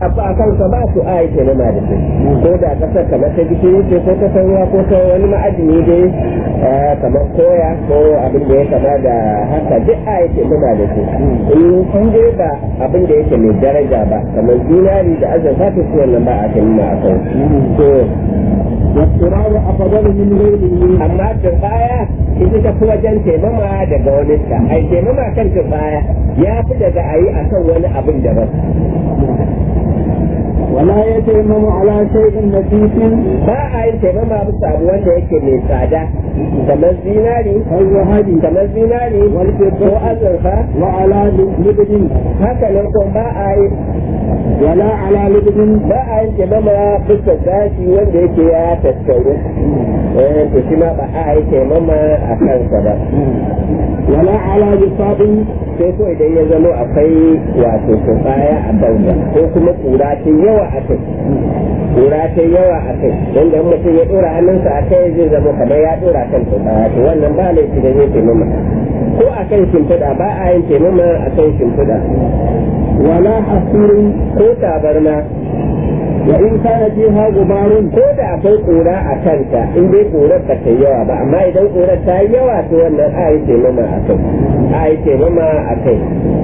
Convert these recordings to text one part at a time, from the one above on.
abu a kansa ba su a yake nama da shi ko da kasar kamar ta gishiri ce ko ta ruwa ko ta wani ma'adini dai kamar koya ko abin da ya kama da haka duk a yake nama da shi in kun dai ba abin da yake mai daraja ba kamar zinari da azurfa ta su wannan ba a kan nuna a kan to والتراب أفضل من غيره amma turbaya ita ta fi wajen taimama daga wani ta ai taimama kan turbaya ya fi daga a yi a kan wani abin daban ولا يتيمم على شيء نفيس ba a yin taimama bisa abu wanda yake mai tsada kamar zinari كالذهب kamar zinari ko azurfa وعلى لبد haka nan ko ba a yi ولا على لبد ba a yin taimama bisa gashi wanda yake ya tattauru eh to shi ma ba a yi taimama a kansa ba ولا على بساط sai ko idan ya zama akwai wato turbaya a kansa ko kuma kura ta yawa a kai kura ta yawa a kai don da mutum ya dora hannunsa a kai zai zama kamar ya dora kan turbaya to wannan ba laifi da zai taimama ko a kan shimfiɗa ba a yin taimama a kan shimfiɗa ولا حصير ko tabarma وإن كان فيها غبار ko da akwai kura a kanta in dai kurar ba ta yawa ba amma idan kurar ta yi yawa to wannan a yi taimama a kai a yi taimama a kai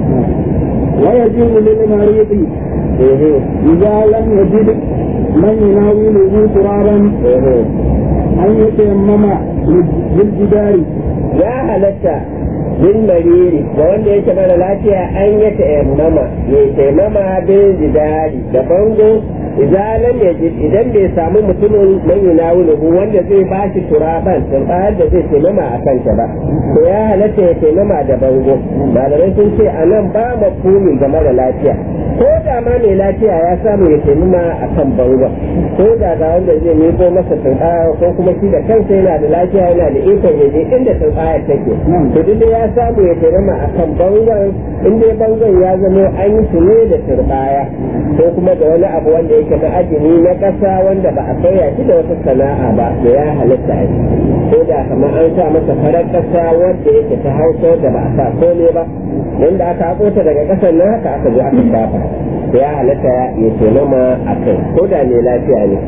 ويجوز للمريض ehe إذا لم يجد من يناوله ترابا ehe أن يتيمم بالجدار ya halatta bin mariri da wanda yake mara lafiya an ya tayammama ya tayammama bin jidari da bango idan ya ji idan bai samu mutumin man yunawuluhu wanda zai ba shi turaban turbayar da zai taimama a kanta ba to ya halatta ya taimama da bango malamai sun ce a nan ba mafumi ga mara lafiya ko da ma mai lafiya ya samu ya taimama a kan bango ko da ga wanda zai nemo masa turbaya ko kuma shi da kansa yana da lafiya yana da ikon ya je inda turbayar take to duk da ya samu ya taimama a kan bangon in dai bangon ya zama an yi su ne da turbaya ko kuma da wani abu wanda yake na ajini na ƙasa wanda ba a sauya shi da wata sana'a ba da ya halitta a yi ko da kamar an sa masa farar ƙasa wanda yake ta hausa da ba a sa kome ba wanda aka haƙo ta daga ƙasar nan haka aka zo aka shafa da ya halitta ya taimama a kai ko da mai lafiya ne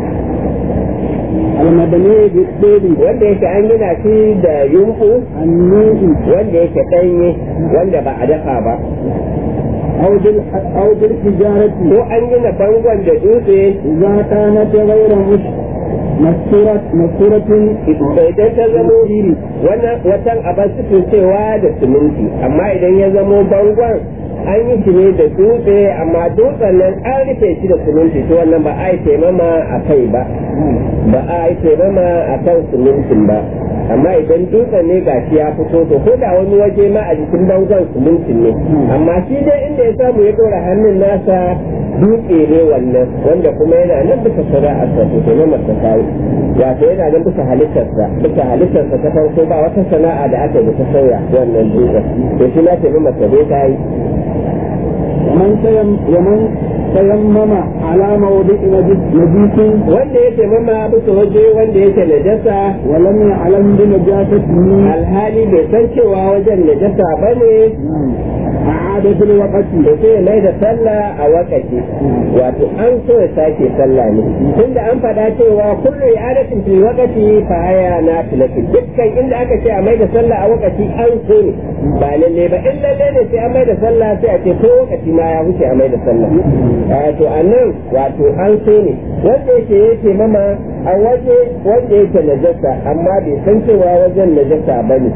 المبني بالطيب wanda yake an gina shi da yunfu النوء wanda yake ɗanye wanda ba a dafa ba أو بالح... أو بالحجارة ko an gina bangon da dutse إذا كانت غير مش مستورة مستورة idan ta zamo wannan watan abin sufin cewa da siminti amma idan ya zamo bangon an yi shi ne da dutse amma dutsen nan an rufe shi da siminti to wannan ba a yi taimama a kai ba ba a yi taimama a kan simintin ba amma idan dutsen ne ga shi ya fito to ko da wani waje ma a jikin bangon simintin ne amma shi dai inda ya samu ya dora hannun nasa dutse ne wannan wanda kuma yana nan bisa sana'ar sa to taimama ta kayi wato yana nan bisa halittarsa bisa halittarsa ta farko ba wata sana'a da aka yi ta sauya wannan dutsen to shi na taimama ta zai kayi ومن تيم ومن تيمم على موضع نجس نجيس wanda ya taimama bisa waje wanda yake najasa ولم يعلم بنجاسته alhali bai san cewa wajen najasa ba ne أعاد في الوقت da sai mai da sallah a wakati wato an so ya sake sallah ne tunda an faɗa cewa kullu i'adatin fil waqti fa haya nafilatu dukkan inda aka ce a mai da sallah a wakati an so ne ba lalle ba in lalle ne sai a mai da sallah sai a ce ko wakati ma ya wuce a mai da sallah to anan wato an so ne wanda yake yake mama a waje wanda yake najasa amma bai san cewa wajen najasa bane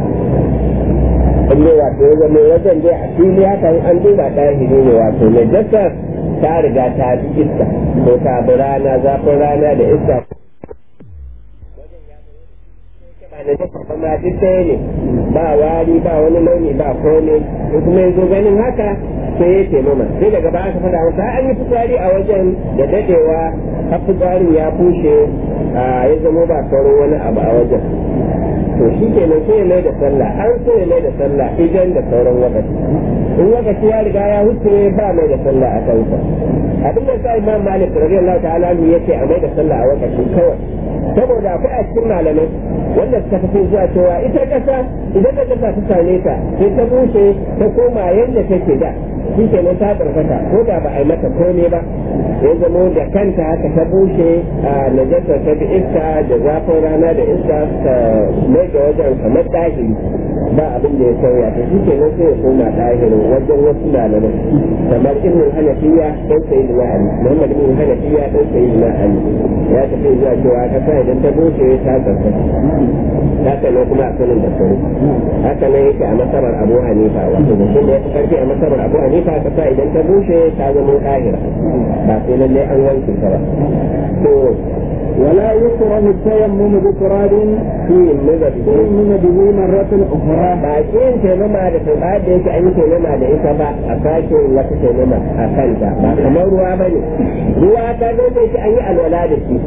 inda wato ya zama wajen dai a fili haka an duba ɗahiri ne wato najasa ta riga ta bi iska ko ta bi rana zafin rana da iska ba najasa ba ma duk ɗaya ne ba wari ba wani launi ba komai in kuma yanzu ganin haka sai ya taimama sai daga baya aka faɗa masa an yi fitsari a wajen da dadewa har fitsarin ya bushe ya zama ba sauran wani abu a wajen to shi ke nan sai ya mai da sallah an so ya mai da sallah idan da sauran lokaci in lokaci ya riga ya huce ba mai da sallah a kansa abin da sa imam malik radiyallahu ta'ala anhu yace a mai da sallah a lokacin kawai saboda akwai a cikin malamai wanda suka tafi zuwa cewa ita kasa idan da kasa ta same ta sai ta bushe ta koma yadda take da shi ke nan ta karkata ko da ba a yi mata komai ba ya zamo da kanta haka ta bushe a najasar ta bi iska da zafin rana da iska ta mai da wajen kamar ɗahiri ba abin da ya sauya ta shi ke nan sai ya koma ɗahirin wajen wasu malamai kamar ibn hanafiya dan sayi da ali muhammad ibn hanafiya dan sayi da ali ya tafi zuwa cewa kasa idan ta bushe ta karkata haka ne kuma a sanin da sauri haka ne yake a masarar abu hanifa wato da shi da ya fi karfi a masarar abu hanifa kasa idan ta bushe ta zama ɗahira ba sai lallai an wanke ta ba to ولا يكره التيمم بتراب shi nuna da تيمم به مرة أخرى ba shi yin taimama da turba da yake an yi taimama da ita ba a sake wata taimama a kanta ba kamar ruwa ba ne ruwa ta zo da shi an yi alwala da shi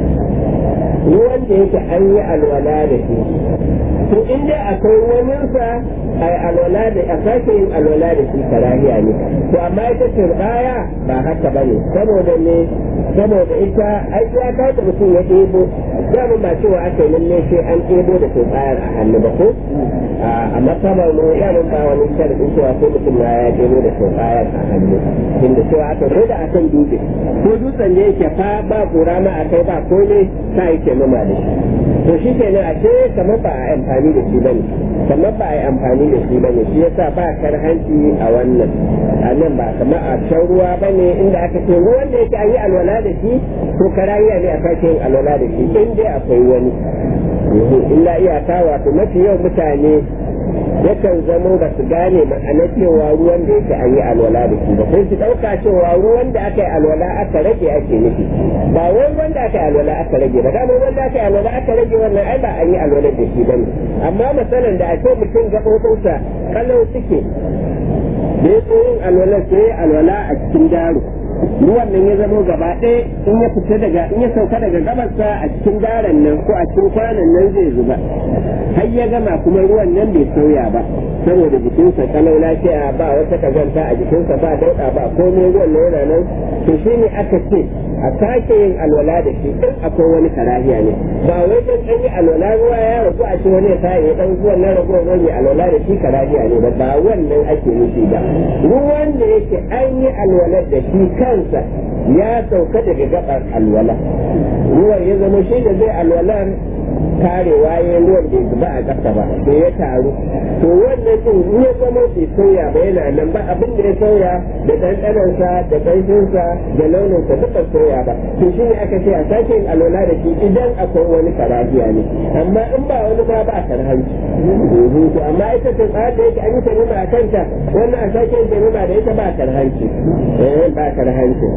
ruwan da yake an yi alwala da shi to in dai akwai waninsa a alwala da a sake yin alwala da shi karahiya ne to amma ita turbaya ba haka ba ne saboda ne saboda ita ai ya kawo da mutum ya ɗebo damun ba cewa aka yi lalle sai an ɗebo da turbayar a hannu ba ko a masabar mu ya mun ba wani sharadin cewa ko mutum na ya ɗebo da turbayar a hannu inda cewa aka ko da akan dutse ko dutsen da yake fa ba kura ma a kai ba ko ne sa yake numa da shi to shi kenan a ce kamar ba a yi amfani da shi bane kamar ba a yi amfani da shi bane shi yasa ba karhanci a wannan a nan ba kamar a can ruwa bane inda aka ce ruwan da yake an yi alwala da shi to karahiya ne a sake yin alwala da shi in dai akwai wani illa iyaka wato mafi yau mutane yakan zamo ba su gane ma'ana cewa ruwan da yake an yi alwala da shi ba sai su ɗauka cewa ruwan da aka yi alwala aka rage ake nufi ba wai ruwan da aka yi alwala aka rage ba dama ruwan da aka yi alwala aka rage wannan ai ba an yi alwala da shi bane amma misalan da ake mutum gaɓoɓinsa kalau suke da ya yin alwala sai alwala a cikin daro ruwan nan ya zamo gaba ɗaya in ya fita daga in ya sauka daga gabarsa a cikin daren nan ko a cikin kwanan nan zai zuba har ya gama kuma ruwan nan bai sauya ba saboda jikinsa kalau lafiya ba wata kazanta a jikinsa ba dauɗa ba komai ruwan nan yana nan to shi ne aka ce a sake yin alwala da shi in akwai wani karahiya ne ba wai dan an yi alwala ruwa ya ragu a ce wani ya sa ya dan ruwan nan ragu ruwan ya alwala da shi karahiya ne ba ba wannan ake nufi ba ruwan da yake an yi alwala da shi kansa ya sauka daga gabar alwala ruwan ya zama shi da zai alwalar karewa ya ruwan bai zuba a ƙasa ba da ya taru to wannan din in ya zama bai sauya ba yana nan ba abin da ya sauya da ɗanɗanansa da ƙanshinsa da launinsa duka sauya ba to shi ne aka ce a sake yin alwala da shi idan akwai wani karahiya ne amma in ba wani ma ba karhanci to amma ita ce tsayar da yake an yi tanima a kanta wannan a sake yin tanima da ita ba karhanci eh ba karhanci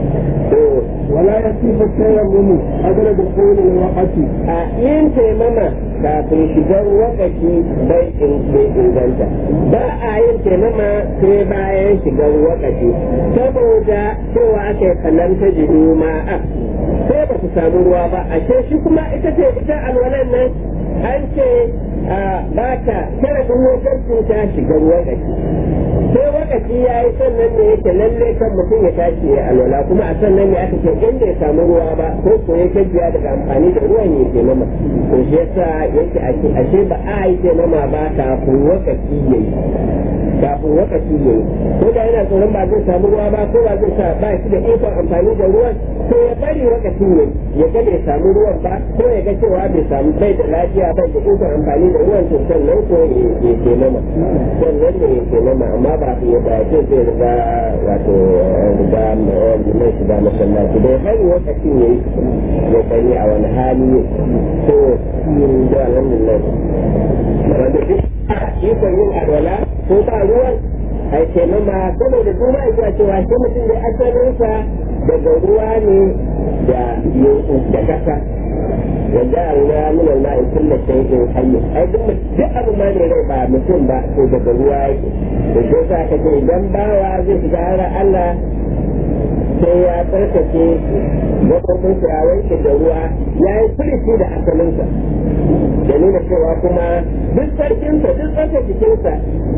ولا يصيب التيمم قبل دخول الوقت a yin taimama kafin shigar wakaci bai inganta ba a yin taimama sai bayan shigar wakaci saboda cewa aka yi kalanta jiru ma'a sai ba su samu ruwa ba a ce shi kuma ita ce ita alwalan nan an ce ba ta sharadin wajen ta shigar wakaci sai wakaci ya yi sannan ne yake lalle kan mutum ya tashi ya alwala kuma a sannan ne aka ce inda ya samu ruwa ba ko ko ya gajiya daga amfani da ruwan ya ke mama to shi yasa yake ake ashe ba a yi ke mama ba kafin wakaci ya yi kafin wakaci ya yi ko da yana tsoron ba zai samu ruwa ba ko ba zai sa ba shi da ikon amfani da ruwan to ya bari wakacin ya ya ga bai samu ruwan ba ko ya ga cewa bai samu bai da lafiya bai da ikon amfani da ruwan to sannan ko ya ke mama sannan ne ya ke mama amma ba su yadda ya ce zai riga wato riga mai shiga masallaci da ya bari wakacin ya yi ya gani a wani hali ne to da alhamdulillah wanda duk ikon yin alwala ko ba ruwan ai ce mama saboda duma ya cewa shi mutum da asalinsa daga ruwa ne da da kasa وجعلنا من الماء كل شيء حي ai duk duk abu ma ne rai ba mutum ba to daga ruwa yake to sai sa ka ce idan bawa zai shiga har Allah sai ya tsarkake gaɓoɓinsa ya wanke da ruwa ya yi firici da asalinsa da nuna cewa kuma duk sarkinsa duk tsarkake jikinsa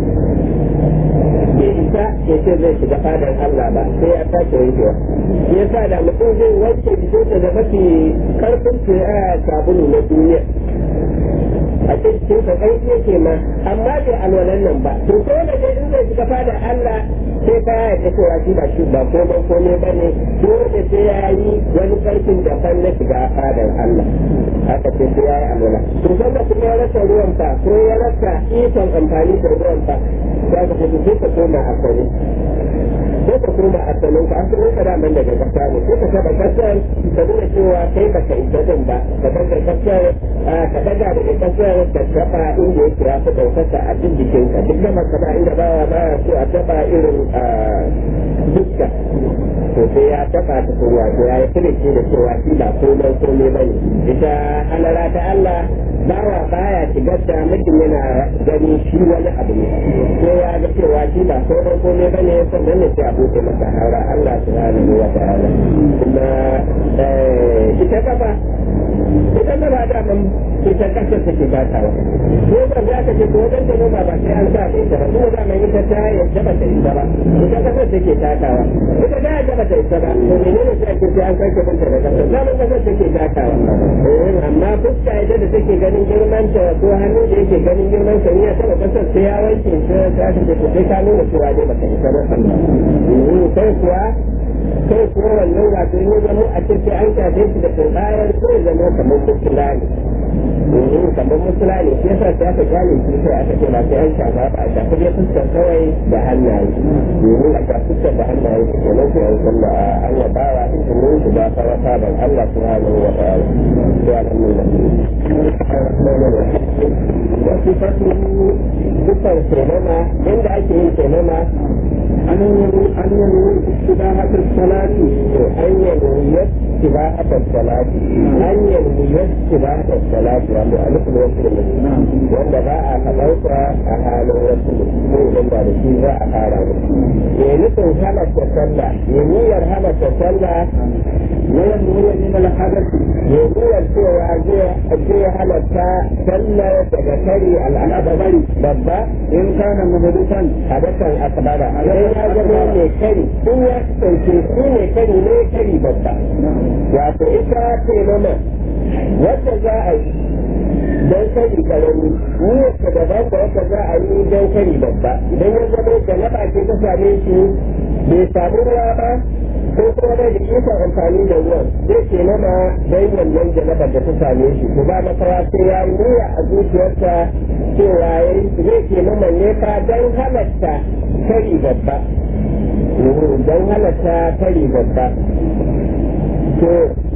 bai isa ya ce zai shiga fadar Allah ba sai ya sake wankewa shi yasa da mutum zai wanke jikinsa da mafi karfin sabulu na duniya a cikin ka kai yake ma amma bai alwalan nan ba to ko da dai in zai shiga fadar Allah sai ka ya ta cewa shi ba shi ba ko ba ko ne bane dole sai ya yi wani karfin da fan na shiga fadar Allah haka ce sai ya yi alwala to sanda kuma ya rasa ruwan fa ko ya rasa ikon amfani da ruwan fa za ka fito sai ka koma a sani sai ka koma a sanin ka an kuma ka da man daga kasa ne sai ka taba kasar ka nuna cewa kai ba ka isa din ba ka daga kasar ka daga daga kasar ka taba inda yake ya fi ɗaukaka a duk jikinka duk da makama inda ba ba so a taba irin dukka to sai ya taba ta kuma to ya yi filici da cewa shi ba komai komai ba ne ita halara ta Allah bawa baya shigar da mutum yana gani shi wani abu ne sai ya ga cewa shi ba komai komai ba ne sannan ne sai a buɗe masa haura Allah subhanahu wa ta'ala kuma ita gaba ita gaba da man ita kasar take batawa ko ba za ka ce ko wajen da noma ba sai an sa da ita ba kuma da mai ita ta yadda ba ta isa ba ita kasar take takawa ita da yadda ba ta isa ba to menene sai ake sai an sake binta da kasar zaman kasar take takawa amma fuska ita da take ganin girman ta ko hannu da yake ganin girman ta ya taba kasar sai ya wanke sai ta ce to sai ka nuna cewa dai ba ta isa ba sai kuwa kai kuma wannan wato ne zama a ce sai an shafe shi da turbayar ko ya zama kamar musula ne domin kamar musula ne shi yasa sai aka gane shi sai aka ce ba sai an shafa ba a shafi dai fuskar kawai da hannaye domin a shafi fuskar da hannaye su kenan sai an san da an wa bawa izinin shi ba fara sabon Allah subhanahu wa ta'ala sai alhamdulillah wasu fasu dukkan taimama inda ake yin taimama أن ينوي أن ينوي استباحة الصلاة أن ينوي استباحة الصلاة أن ينوي استباحة الصلاة يعني ألف الوصل wanda ba a haɗauka a halin wasu ko idan ba da shi za a fara ba. Ya nufin halatta sallah, ya niyyar halatta sallah وينوي من الحدث ya niyyar cewa zai halatta sallar daga kari al'adabari babba إن كان مهدفا hadasan akbara. Idan ya zama mai kari, in ya kasance shi mai kari ne kari babba. wato ita ce mana wadda za a yi don kari karami niyyarsa daban da wadda za a yi don kari babba idan ya zama da na ce ta same shi bai samu ruwa ba ko kuma bai da ikon amfani da ruwan zai ce nama don wannan janabar da ta same shi ko ba makawa sai ya yi niyya a zuciyarsa cewa zai ce nama ne fa don halatta kari babba don halatta kari babba to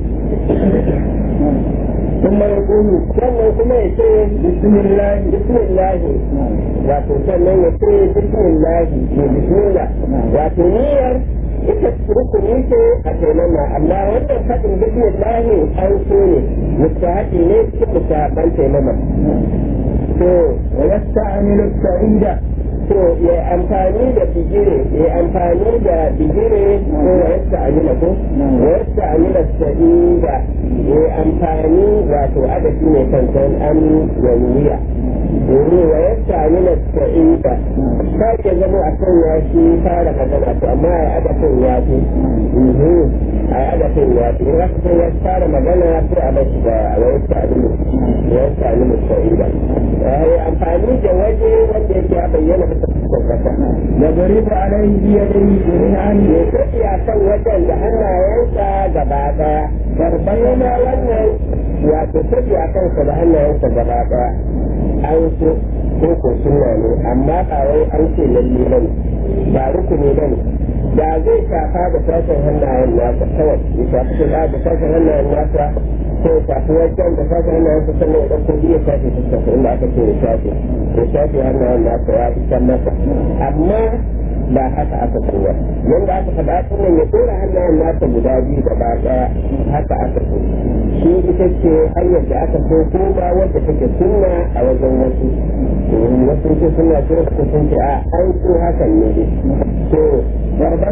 ثم يقول sannan kuma ya ce bismillah bismillah wato sannan ya ce bismillah ne bismillah wato niyyar ita rukuni ce a taimama amma wannan faɗin bismillah an so ne mustahabi ne cikin mustahaban taimama to ويستعمل السعيد to ya amfani da bigire ya amfani da bigire ko yasta amina ko yasta amina sa'ida ya amfani wato adadi ne kankan an yaniya domin wa yasta amina sa'ida ba ke zama a kan ya shi fara magana to amma a adafin ya fi a adafin ya fi in aka ya fara magana sai a bashi da wa yasta amina wa yasta amina sa'ida amfani da waje wanda yake ya bayyana يضرب عليه بيديه جميعا ya tafi a kan wajen da hannayensa gaba daya bayyana wannan wato tafi a kansa da hannayensa gaba daya an so ko ko sunna ne amma ba wai an ce lalle ba ne ba rukuni ba ne da zai shafa da sashen hannayen nasa kawai ya shafi shiga da sashen hannayen nasa ko ya shafi wajen da sashen hannayen nasa sannan ya ɗauko biyu ya shafe fuskar inda aka ce ya shafe ya shafe hannayen nasa ya isan masa amma ba haka aka so ba yanda aka faɗa sunan ya tura hannayen nasa guda biyu gaba ɗaya haka aka so shi ita ce hanyar da aka so ko ba wadda take sunna a wajen wasu wasu ce suna ce su sun ce a an so hakan ne to ضربة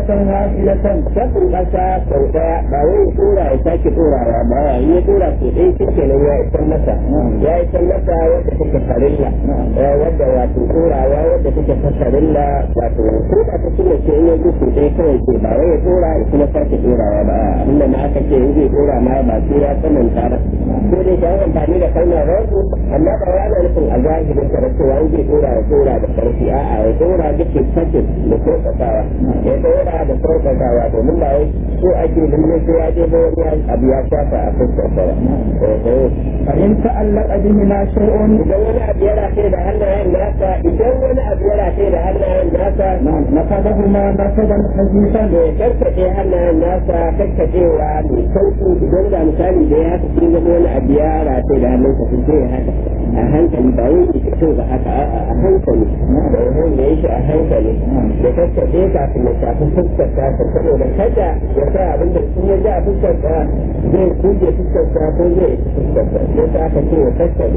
واحدة shafin ƙasa sau ɗaya ba wai ya tura ya sake turawa ba in ya tura sau ɗaya shi kenan ya isar masa ya isar masa wadda take farilla eh, wadda wato turawa wadda take ta farilla wato ko da ta tuna ce in ya ji sau ɗaya kawai ce ba wai ya tura ya kuma sake turawa ba abinda ma aka ce in zai tura ma ba sai ya tsananta ba ko dai ka yi amfani da kalmar rasu amma ba wai ana nufin a zahirin sa da cewa in zai tura ya tura da ƙarfi a'a ya tura duk sakin da sauƙaƙawa ya tura da sauƙaƙawa domin ba wai so ake lalle sai ya je ba wani abu ya shafa a fuskar sa ba فإن تعلق بهما شيء idan wani abu ya rafe da hannayen nasa idan wani abu ya rafe da hannayen nasa نقضهما نقضا حديثا to ya karkaɗe hannayen nasa karkaɗewa mai sauƙi idan da misali da ya haka sun zama wani abu ya rafe da hannunsa sun sai ya haka a hankali ba wai ki fito ba haka a'a a hankali da yawan da ya shi a hankali da karkaɗe kafin ya shafi fuskar ta saboda kada ya sa abin da sun ya ji a fuskar ta zai kuje fuskar ta ko zai isi fuskar ta sai ta aka ce ya karkaɗe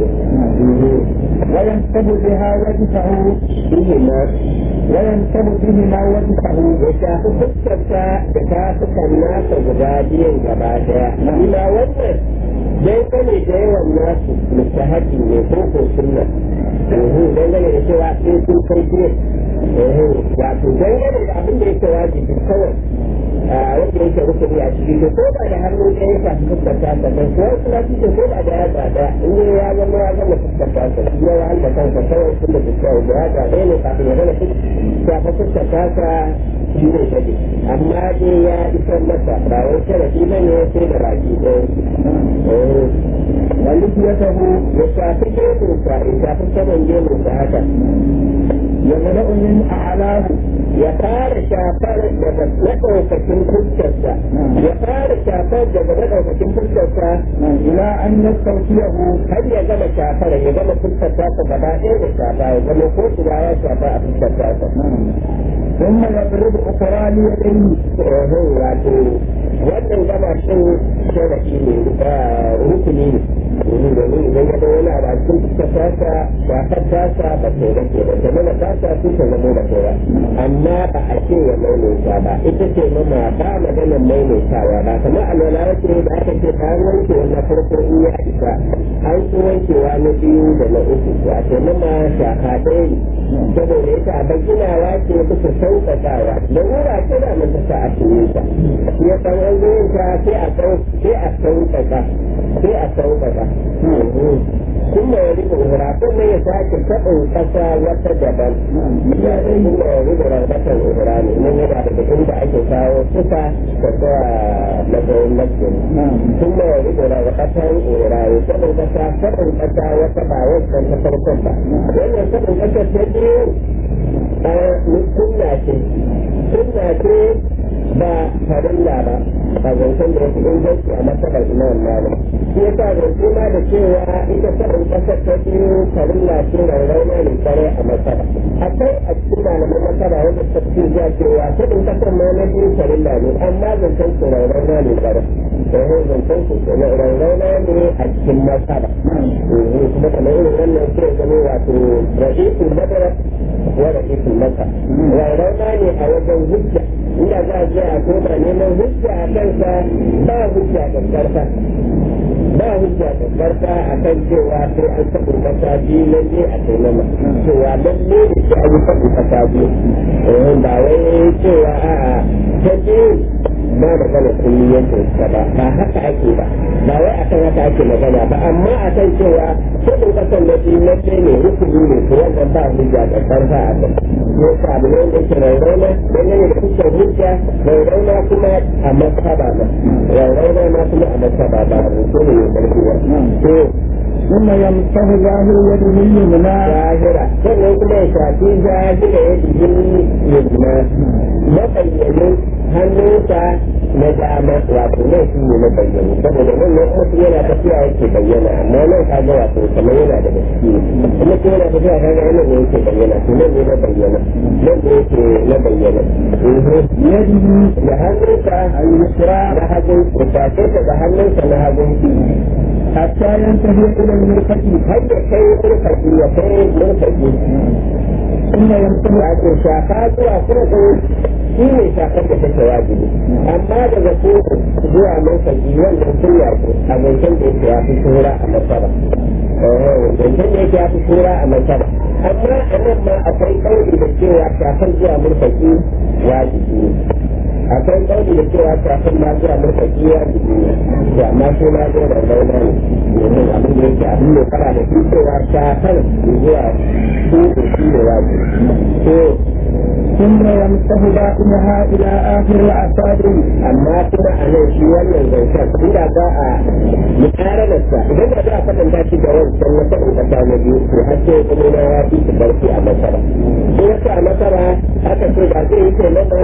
وينسب بها وجهه shi ma وينسب بهما وجهه ya shafi fuskarsa da ta fuskar nasa guda biyan gaba daya ina wannan dangane da yawan nasu mustahabi ne ko ko sunna ehu dangane da cewa sai sun kai biyan ehu wato dangane da abin da yake wajibi kawai wanda yake rukuni a ciki to ko ba da hannu ɗaya ya shafi fuskar ta ta kan kuwa kuma shi ko ba da yatsa ɗaya in dai ya zama ya zama fuskar ta ta shi ya wahal kansa kawai tun da fuskar da yatsa ɗaya ne kafin ya zama shafa fuskar ta ta shi ne take amma dai ya isar masa ba wai sharafi ba ne sai da baki ɗaya ولحيته ya shafi gemunsa ya shafi saman gemunsa haka يملأ من أعلاه ya fara shafar daga maɗaukakin fuskarsa ya fara shafar daga maɗaukakin fuskarsa إلى أن يستوفيه har ya gama shafar ya gama fuskar tasa gaba ɗaya da shafa ya zama ko ina ya shafa a fuskar tasa ثم يضرب أخرى ليديه tsohon wato wannan gaba shin sharafi ne da rukuni ne domin idan ya ga wani abu a cikin fuskar tasa shafar tasa ba ta rage ba ta mana tasa sun ta zama da kowa amma ba a ce ya maimaita ba ita ce mama ba maganar maimaitawa ba kamar alwala wace da aka ce ta wanke wannan farko in ya isa an so wankewa na biyu da na uku to a ce mama shafa ɗaya ne saboda ita a baginawa ce bisa sauƙaƙawa da wura ce da mun ta a cikin ta shi ya san an zo yin ta sai a sau sai a sauƙaƙa sai a sauƙaƙa kuma ya rika wura kuma ya sake taɓin ƙasa wata daban ya ɗin kuma ya rika rarrakan wura ne nan yana daga inda ake kawo suka da zuwa matsayin masjid kuma ya rika rarrakan wura ya taɓin ƙasa taɓin ƙasa wata ba wancan ta farkon ba wannan taɓin ƙasa ta biyu sunna ce sunna ce ba farilla ba a zancen da yake inganci a matsalar imam malik shi yasa zance ma da cewa ita sanin kasar ta biyu farilla ce rauna ne kare a matsala akwai a cikin malaman matsala wanda ta fi zuwa cewa sanin kasar ma na biyu farilla ne amma zancen su rauna ne kare da yau zancen su rauna ne a cikin matsala kuma kamar irin wannan sai zama wato ra'isul madara wa ra'isul masa rauna ne a wajen hujja inda za a je a koma neman hujja a kansa ba hujja da karfa ba hujja da karfa a kan cewa sai an taɓa kasa biyu lalle a taimama cewa lalle da shi an yi taɓa kasa biyu ba wai cewa a'a ta biyu ba magana kulliyancin sa ba ba haka ake ba ba wai akan haka ake magana ba amma akan cewa kudin kasan na biyu na ce ne rukuni ne to wannan ba hujja da karfa a kan ne sa abu ne wanda yake rairauna don yana da fuskar hujja rairauna kuma a masaba ba rairauna ma kuma a masaba ba rukuni ne karfi ba to ثم يمسح ظاهر يده اليمنى zahira sannan kuma ya shafi zahira ya jini yamma mabayyanin hannunsa na dama wato nan shi ne na bayyana saboda nan ne mutum yana tafiya yake bayyana amma nan ka ga wato kamar yana da gaske kuma mutum yana tafiya ka ga nan ne yake bayyana to nan ne na bayyana nan ne yake na bayyana بيده da hannunsa اليسرى na hagun ya shafe ta da hannunsa na hagun حتى ينتهي إلى المرفق har ya kai murfaki ya kai murfaki ثم يمسح wato shafa zuwa kurkun shi ne shafar da take wajibi amma daga koko zuwa mafarki wannan sunna ce a zancen da yake ya fi shura a masara zancen da yake ya fi shura a masara amma a nan ma akwai kauli da cewa shafar zuwa murfaki wajibi ne akwai kauli da cewa shafar ma zuwa murfaki wajibi ne to amma sai na zo da launa ne domin abin da yake abin da fara da shi cewa shafar zuwa su shi ne wajibi ثم يمسح باطنها إلى آخر الأصابع amma kuma a nan shi wannan zancen inda za a mukaranarsa idan da za a kwatanta shi da wancan na faɗin ƙasa na biyu to har sai kuma na ya fi su barci a masara shi yasa a masara aka ce ba zai yi taimama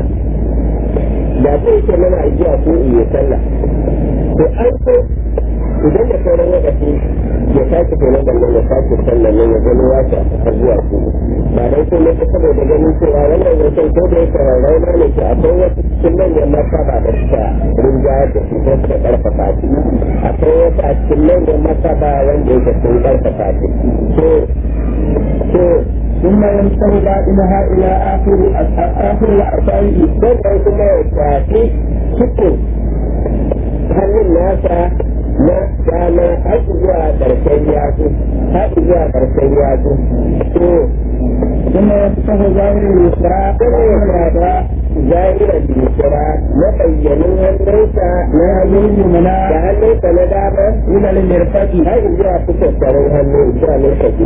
da zai yi taimama a jiya ko iya sallah to an so idan da sauran lokaci ya sake taimama nan ya sake sallah nan ya gani ya ta a zuwa su ba dai sai ne saboda ganin cewa wannan zancen ko da yake rarrauna ne ke akwai wasu cikin manyan masaba da suka rinjayar da su ko suka karfafa shi akwai wasu a cikin manyan masaba wanda yake sun karfafa shi to to ثم يمسح باطنها إلى آخر آخر الأصابع sannan kuma ya shafi cikin hannun nasa na dama har zuwa ƙarshen yatsu har zuwa ƙarshen yatsu to ثم يمسح ظاهر اليسرى kuma ya shafa zahirar bisira na bayyanin hannunsa na hannun اليمنى da hannunsa na dama إلى المرفق har zuwa fitattaren hannu zuwa lokaci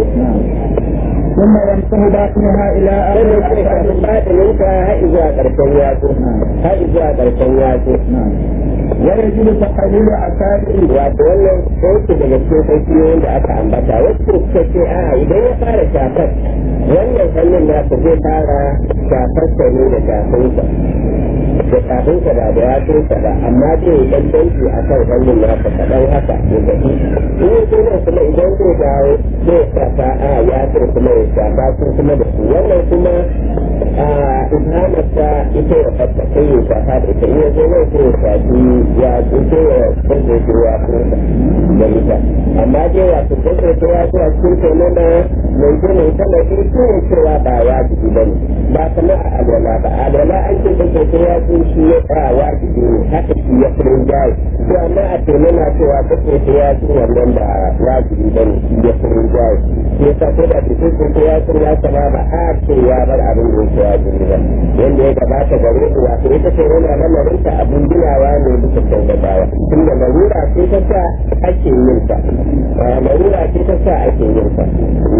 ثم يمسح باطنها إلى آخر sannan kuma الأصابع kafin batininka har zuwa ƙarshen yatsu har zuwa ƙarshen yatsu ويجب تقليل أصابعه wato wannan sauki daga cikin saukiyoyin da aka ambata wasu suka ce a idan ya fara shafar wannan hannun nasa zai fara shafar sa ne da shafinsa da shafinsa da da yatsunsa ba amma zai yi ɗan danki a kan hannun nasa kaɗan haka ya gaji in ya zo nan kuma idan zai dawo zai shafa a yatsun kuma ya shafa sun kuma da su wannan kuma a izhamarsa ita ya fata sai ya shafa da ita in ya zo nan sai ya shafi ya tsinke ya tsinke ya tsinke da ita amma dai wato tsinke ya zuwa cikin taimama mai gina ita mai kirki ne cewa ba wajibi ba ne ba kamar a alwala ba a alwala an ce tsinke ya tsinke shi ya tsaya wajibi ne haka shi ya fi rinjaye to amma a taimama cewa tsinke ya tsinke wannan ba wajibi ba ne shi ya fi rinjaye shi ya sa ko da tsinke ya tsinke ya sama ba a ce ya bar abin da yake wajibi ba yanda ya gabata gare ku wato ita ce yana lamarinta abin ginawa ne bisa kyautatawa tunda larura ce ta sa ake yin ta larura ce ta sa ake yin ta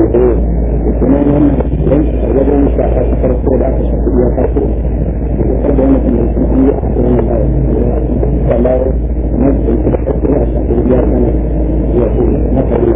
kuma wannan wajen shafa farko da aka shafi ya farko da wani kuma sun yi a cikin kamar na da farko da shafi ya kana ya ko na kare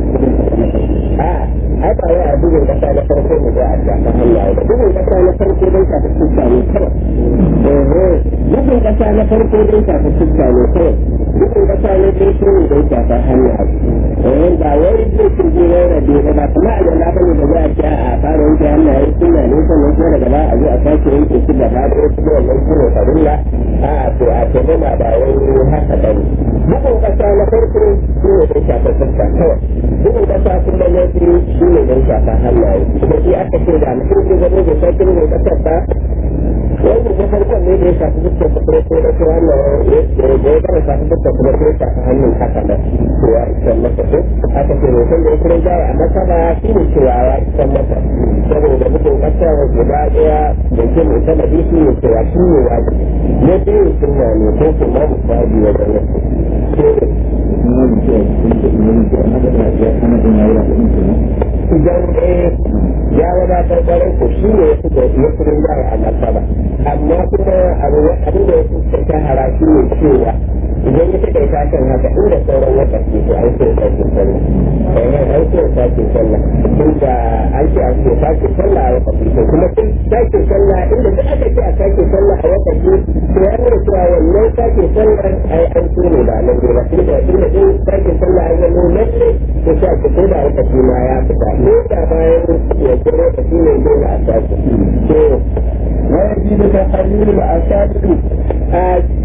a ai ba wai a bugun kasa na farko ne za a shafa hannaye ba bugun kasa na farko don shafa fuska ne kawai bugun kasa na farko don shafa fuska ne kawai bugun kasa na farko ne don shafa hannaye eh ba wai zai kirje wai rabe ba ba kuma a yana bane da za a ce a fara yanke hannaye suna ne sannan kuma daga ba a zo a sake yanke su gaba da wasu da wannan su ne farilla a to a ce ba ba wai haka bane bugun kasa na farko shi ne don shafa fuska kawai bugun kasa kuma na biyu shi ne don shafa hannaye kuma shi aka ce da mutum ke zama da sauƙin ne kasar ba wanda na farkon ne da ya shafi fuskar da kuma ko da su wannan da ya gama shafi fuskar kuma ko ya shafi hannun haka nan to ya isan masa ko aka ce roƙon da ya kira jaya a masa ba shi ne cewa ya isan masa saboda bugun kasa guda ɗaya da ke mai sama da shi ne cewa shi ne wajibi na biyu sunna ne ko kuma musabi wajen wasu idan eh ya wadatar kwarai ko shi ne ya fito ya fi rinjaye a martaba amma kuma abin da ya fi shahara shi ne cewa idan ya fita ta kan haka inda sauran wata ke to an so ta ke sallah eh an so ta ke sallah inda an ce an so ta ke sallah a wata ke kuma tun ta ke sallah inda duk aka ce a ta ke sallah a wata ke to ya nuna cewa wannan ta ke sallah ai an so ne ba nan ba inda inda din ta ke sallah ai zama lalle ko sha ke ko da wata ke ma ya fita ko da bayan ya kiro da shi ne dole a sake to ويجب تقليل الأصابع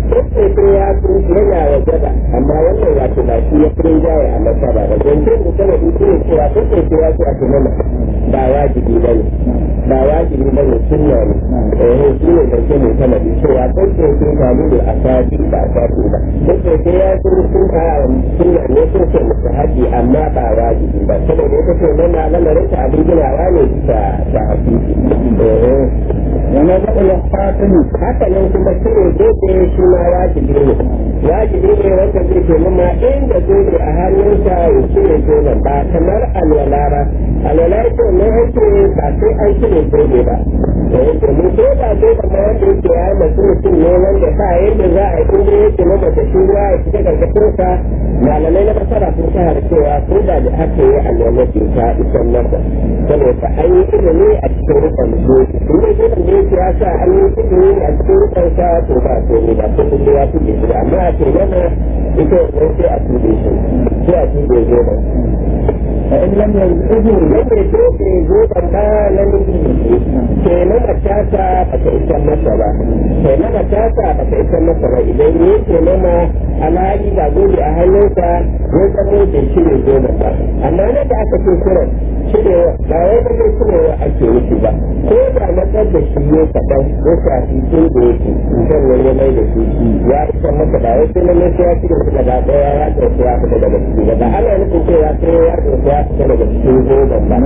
sai ya su yana wajaba amma wannan wato ba shi ya fi jaye a masaba ba zancen da sana in ne cewa ko sai ya su a tunana ba wajibi ba ne ba wajibi ba ne sunna ne eh shi ne zance mai sama da cewa ko sai sai ta ne a sadi ba a sadi ba ko sai ya su sun ka sunna ne sun ce musu haji amma ba wajibi ba saboda ita ce mana lamarin ta abin ginawa ne ta ta hadisi eh wani zaɓa ya fatani haka nan kuma cire zobe shi ma wajibi ne wajibi ne wanda zai ke nuna inda zobe a hannunsa ya cire zoben ba kamar alwala ba alwala ce ne ake ba sai an cire zobe ba domin ko da zobe ma wanda yake ya masu mutum ne wanda ba yadda za a yi inda yake na mace shi ruwa ya fita karkashinsa malamai na masara sun shahar cewa ko da da aka yi alwala ce ta isan masa saboda an yi ilimi a cikin rukun zobe in dai zoben da yake ya sa an yi ilimi a cikin rukun sa to ba to ne ba ko kuma ya tuɗe shi amma a ce yana ita wannan sai a tuɗe shi sai a tuɗe zoben فإن لم يزعجه yadda ya ce zoben ba na nufi ke na matata ba ta isa masa ba ke na matata ba ta isa masa ba idan ya ke nama alhali ba zobe a hannunsa ya zamo da shi ne zoben ba amma na da aka ce kiran cirewa ba wai ba zai cirewa ake nufi ba ko da matsar da shi ne kaɗan ya shafi tun da yake sannan ya mai da shi ya isa masa ba wai sai na nesa ya cire shi gaba ɗaya ya ɗauki ya fita daga ciki ba ba ana nufin cewa sai ya ɗauki ya fita daga cikin zoben ba.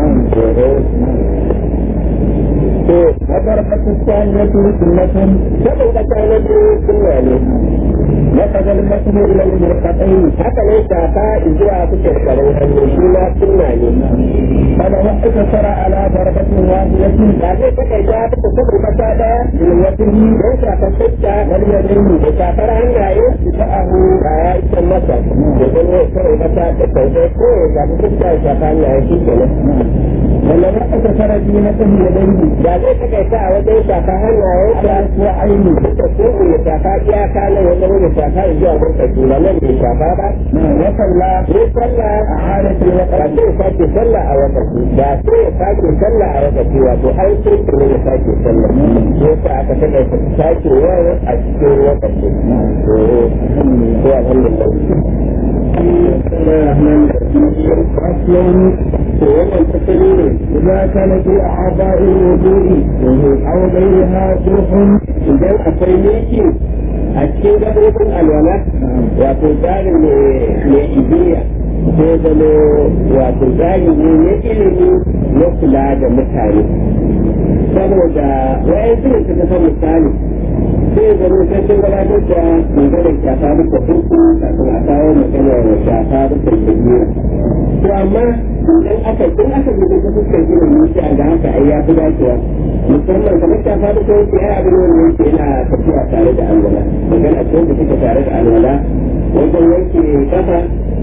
To, وضربة الثانية سنة saboda ta na biyu sunna ne. وقد المسجد إلى المرفقين Haka ne shafa zuwa kuke karin hannu shi ma sunna ne. فلو اقتصر على ضربة واحدة Ba zai takaita ta saboda kasa ɗaya بالوتر don shafa fuska واليدين da shafar hannaye فأه ba ya isa masa da zama kawai masa da sauƙai ko ya shafi fuska ya shafa hannaye shi kenan. ولو اقتصر دينته يديه Ba zai takaita a wajen shafa hannaye على أسبوعين da ko ya shafa iyaka nan ya zama ya shafa zuwa murtaci ba nan bai shafa ba. وصلى Sai sallah أعادة ba الوقت sai ya sake sallah a wakati ba sai ya sake sallah a wakati wato an sai ne ya sake sallah ko sa aka saka ya sake wani a cikin wakati ko alhamdulillah أصل to wannan tasiri ne إذا كان في أعضاء الوضوء أو غيرها جرح idan akwai miki a cikin gabobin alwala wato tsarin mai ibiya ko zama wato tsari ne na ilimi na kula da mutane saboda wayan su ne suka san misali sai zama sai sun gabatar da maganar shafa duka uku kafin a kawo maganar shafa duka ibiya to amma idan aka in aka yi da fuskar ilimi sai a ga haka ai ya fi dacewa musamman kamar shafa duka wuce ya abin wanda yake yana tafiya tare da alwala magana ce wanda suka tare da alwala wajen wanke kafa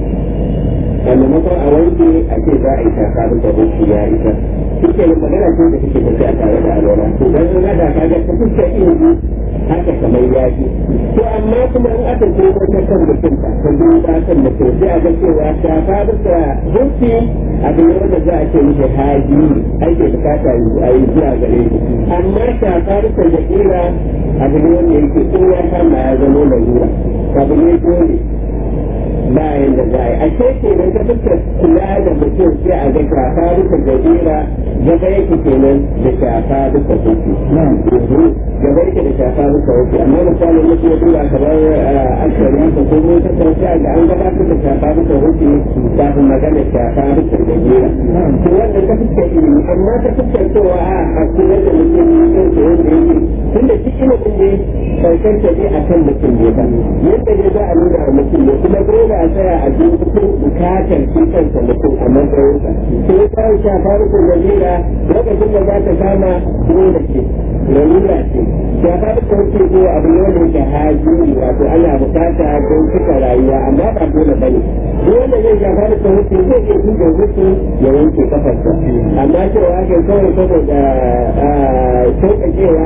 a maimakon a wanke a ce za a yi shafa duka wuce ya isa suke yin magana ce da suke tafiya tare da alwala to dan na da kaga ta fuskar ilimi haka kamar ya ji to amma kuma in aka ce wata kan mutum ta ta duba kan mutum sai a ga cewa shafa duka wuce abin ne wanda za a ce mishi haji ake bukata a yi zuwa gare shi amma shafa duka da kira abin ne wanda yake in ya kama ya zama lalura abu ne dole bayan da za a yi a ce kenan ta fuskar kula da mutum sai a ga shafa duka da kira gaba yake kenan da shafa duka wuce gaba yake da shafa duka wuce amma misalin mutum ya tura kamar ashari ka ko mun ta tafiya da an gabatar da shafa duka wuce kafin magana shafa duka da jera to wannan ta fuskar ilimi amma ta fuskar cewa a a kula da mutum yin da wanda yake tun da shi ilimin ne karshen ta ne a kan mutum ne ba yadda ne za a nuna wa mutum ne kuma dole a tsaya a ji mutum bukatar shi kansa mutum a matsayinsa sai ta shafa duka da jera lokacin da za ta kama dole ce lalura ce shafa duka wuce ko abu ne wanda yake haji wato ana bukata don cika rayuwa amma ba dole ba ne dole zai shafa duka wuce zai iya tuka wuce ya wanke kafarsa amma cewa ake kawai saboda sauƙaƙewa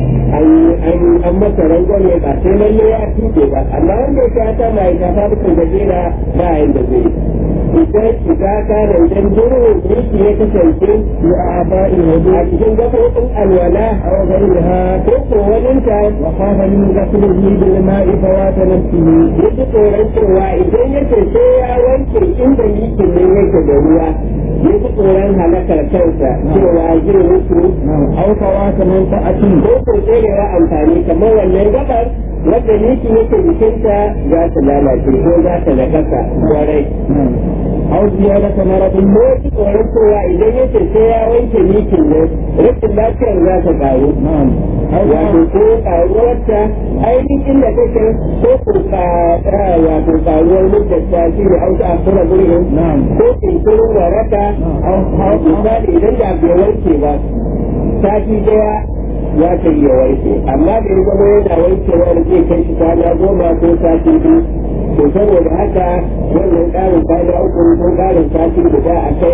an masa rangwame ba sai lalle ya tuke ba amma wanda ya ta mai shafa duka gajera ba yanda zai idan shiga kana idan durin yake ya kasance في أعضاء الوضوء a cikin gaɓoɓin alwala أو غيرها ko ko waninta وخاف من غسله بالماء فوات نفسه ya ji tsoron cewa idan yake sai ya wanke inda mikin nan yake da ruwa ya ji tsoron halakar kansa cewa zai mutu نعم أو فوات منفعة ko ko tserewa amfani kamar wannan gabar wadda mikin yake jikinta za ta lalace ko za ta nakasa kwarai نعم أو زيادة مرض ko ji tsoron cewa idan yake sai ya wanke mikin nan rashin lafiyar za ta karu نعم أو wato ko karuwarta ainihin da take ko ko ka wato karuwar mutunta shi ne auta a kura gurin نعم ko kinkirin waraka أو a misali idan da bai warke ba sati daya ya ta iya warke amma da ya zama yana warkewar zai kai shi kwana goma ko sati biyu to saboda haka wannan ƙarin kwana uku ko ƙarin sati guda a kai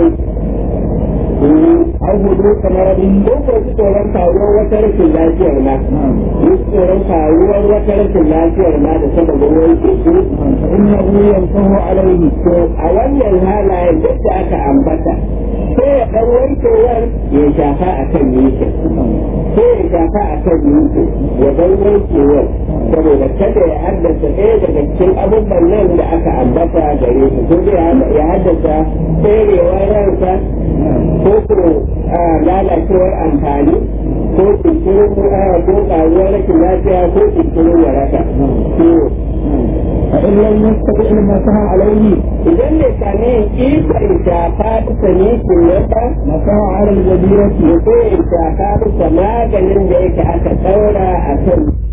أو حدوث مرض ko ko ji tsoron faruwar wata rashin lafiyar ma نعم ji tsoron faruwar wata rashin lafiyar ma da sababin wanke su فإنه ينصه عليه to a wannan halayen duk da aka ambata sai ya ɗan wankewar ya shafa a kan yankin sai ya shafa a kan yankin ya ɗan wankewar saboda kada ya haddasa ɗaya daga cikin abubuwan nan da aka ambata gare su ko zai ya haddasa tserewar ransa ko ko a lalacewar amfani ko kinkirin ko ƙaruwar rashin lafiya ko kinkirin waraka. To, فإن لم يستطع المسح عليه idan bai sami ikon shafa bisa nikin nan ba مسح على الجزيرة ya so ya shafa bisa maganin da yake aka ɗaura a kan